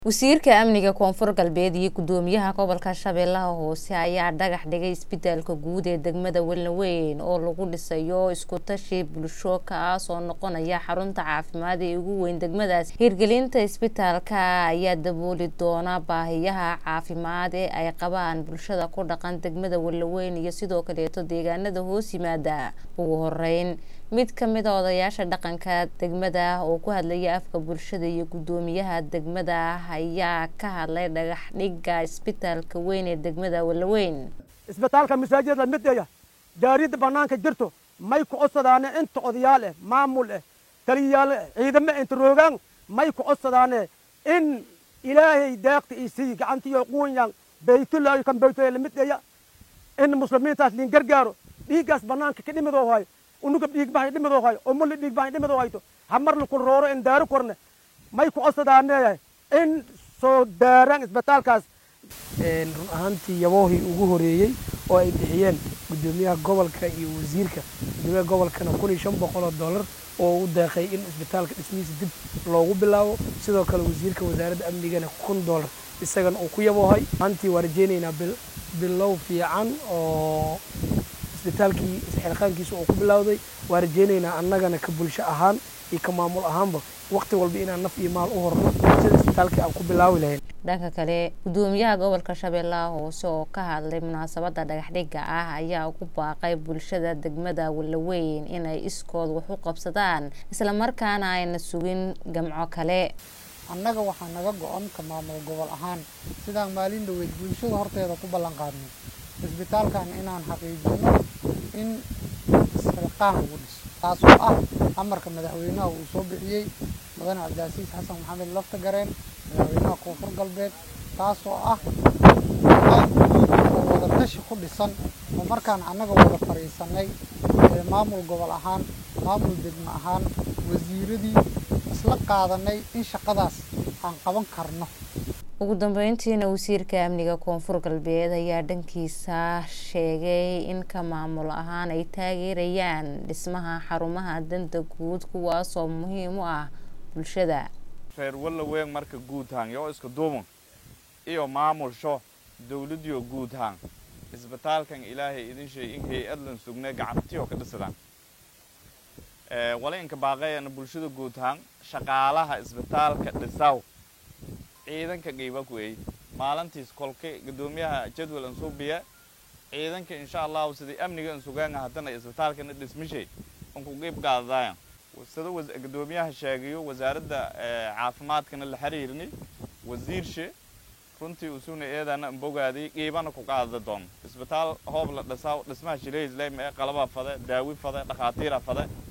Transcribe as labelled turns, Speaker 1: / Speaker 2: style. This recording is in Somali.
Speaker 1: wasiirka amniga koonfur galbeed iyo gudoomiyaha gobolka shabeellaha hoose ayaa dhagax dhigay isbitaalka guud ee degmada welnaweyn oo lagu dhisayo iskutashi bulsho kaas oo noqonaya xarunta caafimaad ee ugu weyn degmadaas hirgelinta isbitaalka ayaa dabooli doona baahiyaha caafimaad ee ay qabaan bulshada ku dhaqan degmada welnaweyn iyo sidoo kaleeto deegaanada hoos yimaada ugu horeyn mid kamid a odayaasha dhaqanka degmada oo ku hadlaya afka bulshada iyo gudoomiyaha degmada ayaa ka hadlay dhagax dhiga isbitaalka weyn ee degmada walaweyn
Speaker 2: isbitaalka masaajid la midaya jaariyadda bannaanka jirto may ku codsadaane inta odayaal eh maamul eh taliyayaal ciidamo inta roogaan may ku codsadaane in ilaahay deeqta isii gacantiyo quunyaan baytullaahi kan baytulla la midaya in muslimiintaas liin gargaaro dhiiggaas bannaanka ka dhimidoo hayo unuga dhiigbahay dhimidoo hayo umulla dhiigbahay dhimidoo hayto hamar laku rooro in daaro korne may ku codsadaane in soo daaraan isbitaalkaas
Speaker 3: run ahaantii yaboohii ugu horeeyey oo ay bixiyeen gudoomiyaha gobolka iyo wasiirka gudoomiyaha gobolkana kun iyo shan boqol oo dollar oo u deeqay in isbitaalka dhismihiisa dib loogu bilaabo sidoo kale wasiirka wasaaradda amnigana kun dollar isagana uu ku yaboohay ahaantii waa rajeynaynaa bilow fiican oo isbitaalkii isxilqaankiisa uu ku bilowday waa rajeynaynaa annagana ka bulsho ahaan iyo ka maamul ahaanba waqti walba inaan naf iyo maal u horno sida isbitaalkii aan ku bilaawi lahayn
Speaker 1: dhanka kale gudoomiyaha gobolka shabeellaha hoose oo ka hadlay munaasabada dhagaxdhiga ah ayaa ugu baaqay bulshada degmada walaweyn inay iskood wax u qabsadaan islamarkaana ayna sugin gamco kale
Speaker 4: annaga waxaa naga go-an ka maamul gobol ahaan sidaan maalin dhaweyd bulshada horteeda ku ballan qaadnay isbitaalkan inaan xaqiijino in isxilqaan lagu dhiso taasoo ah amarka madaxweynaha uu soo bixiyey mudane cabdicasiis xasan maxamed lafta gareen madaxweynaha koonfur galbeed taasoo ah oo wada tashi ku dhisan oo markaan annaga wada fadhiisanay maamul gobol ahaan maamul degmo ahaan wasiiradii isla qaadanay in shaqadaas aan qaban karno
Speaker 1: ugu dambeyntiina wasiirka amniga koonfur galbeed ayaa dhankiisa sheegay in ka maamul ahaan ay taageerayaan dhismaha xarumaha danta guud kuwaasoo muhiim u ah bulshada
Speaker 5: reer walaweyn marka guudhaan yoo iska duuban iyo maamulsho dawladiyo guudhaan isbitaalkan ilaahay idin sheey in hay-adlan sugnay gacantiyo ka dhisadaan wala inka baaqayana bulshada guudhaan shaqaalaha isbitaalka dhisaw ciidanka qiiba ku eey maalintiis kolka gudoomiyaha jadwal an suubiya ciidanka insha allahu sidii amniga an sugaanga haddana isbitaalkana dhismishay an ku qiib qaadadayan sida gudoomiyaha sheegayo wasaaradda caafimaadkana la xiriirni wasiirshe runtii usuna eedana an bogaaday qiibana ku qaadada doon isbitaal hoob la dhisaa dhismaha shilehisleyma ee qalaba fade daawi fade dhakhaatiira fade